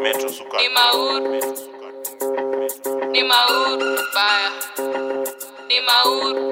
Metro Sukat. Ni mauru, Metro Sukat. ni mauru baya, ni mauru,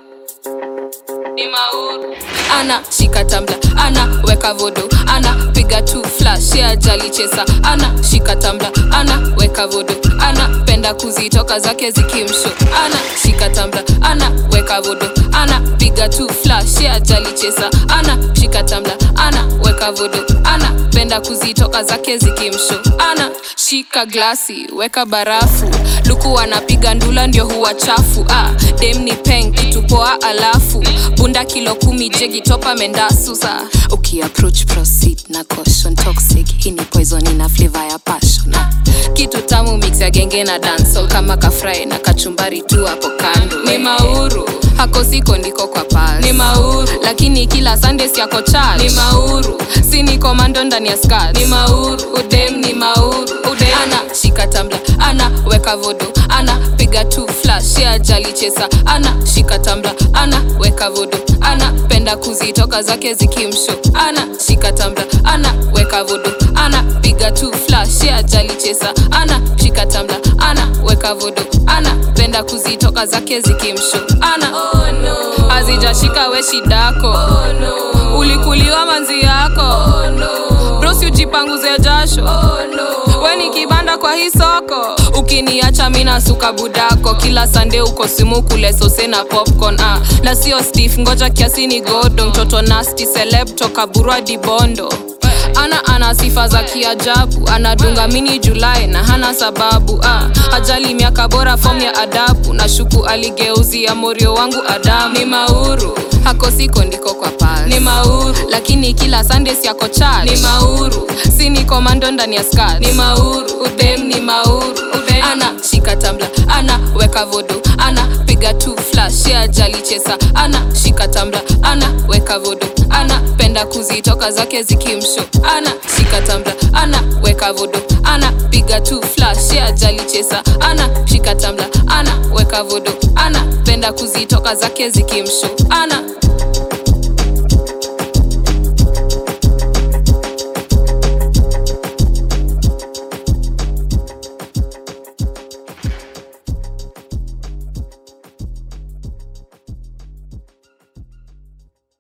ni mauru. Ana shika tambla, ana weka vodo, ana piga tu flash ya jali chesa, ana shika tambla, ana weka vodo, ana penda kuzitoka zake zikimsho, ana shika tambla, ana weka vodo, ana piga tu flash ya jali chesa, ana shika tambla, ana weka vodo, ana penda kuzitoka zake zikimsho, ana shika glasi, weka barafu, luku anapiga ndula ndio huwa chafu, ah, dem ni peng kitu poa alafu bunda kilo kumi jegi topa mendasu sa ukiapproach proceed na caution toxic hii ni poison ina flavor ya passion ah. kitu tamu mix ya genge na dancehall kama kafry na kachumbari tu hapo kando ni mauru hako siko ndiko kwa pal ni mauru lakini kila sunday yako charge ni mauru si ni komando ndani ya skirt ni mauru udem ni mauru udem ana shika tambla ana weka vodo ana piga tu flash ya jali chesa ana shika tambla ana weka vodo ana penda kuzitoka zake zikimsho ana shika tambla ana weka vodo ana piga tu flash ya jali chesa ana shika tambla ana weka vodo ana penda kuzitoka zake zikimsho ana oh, no. azijashika we shidako oh, no. ulikuliwa manzi yako oh, no. brosi ujipanguze jasho oh, no. we ni kibanda kwa hii soko ukiniacha mina suka budako kila sande uko simu kule sose na popcorn ah. na sio stif ngoja kiasi ni godo mtoto nasti celeb toka burwa dibondo ana ana sifa za kiajabu anadunga mini julai na hana sababu ah. ajali miaka bora fom ya adabu na shuku aligeuzia morio wangu adamu ni mauru hako siko ndiko kwa pal ni mauru lakini kila sundays yako charge ni mauru si ni komando ndani ya skat ni mauru udem ni mauru udem. ana shika tambla ana weka vodo ana piga tu flash ya jali chesa ana shika tambla ana weka vodo ana penda kuzitoka zake zikimsho ana shika tambla ana weka vodo ana piga tu flash ya jali chesa ana shika tambla ana weka vodo ana penda kuzitoka zake zikimsho ana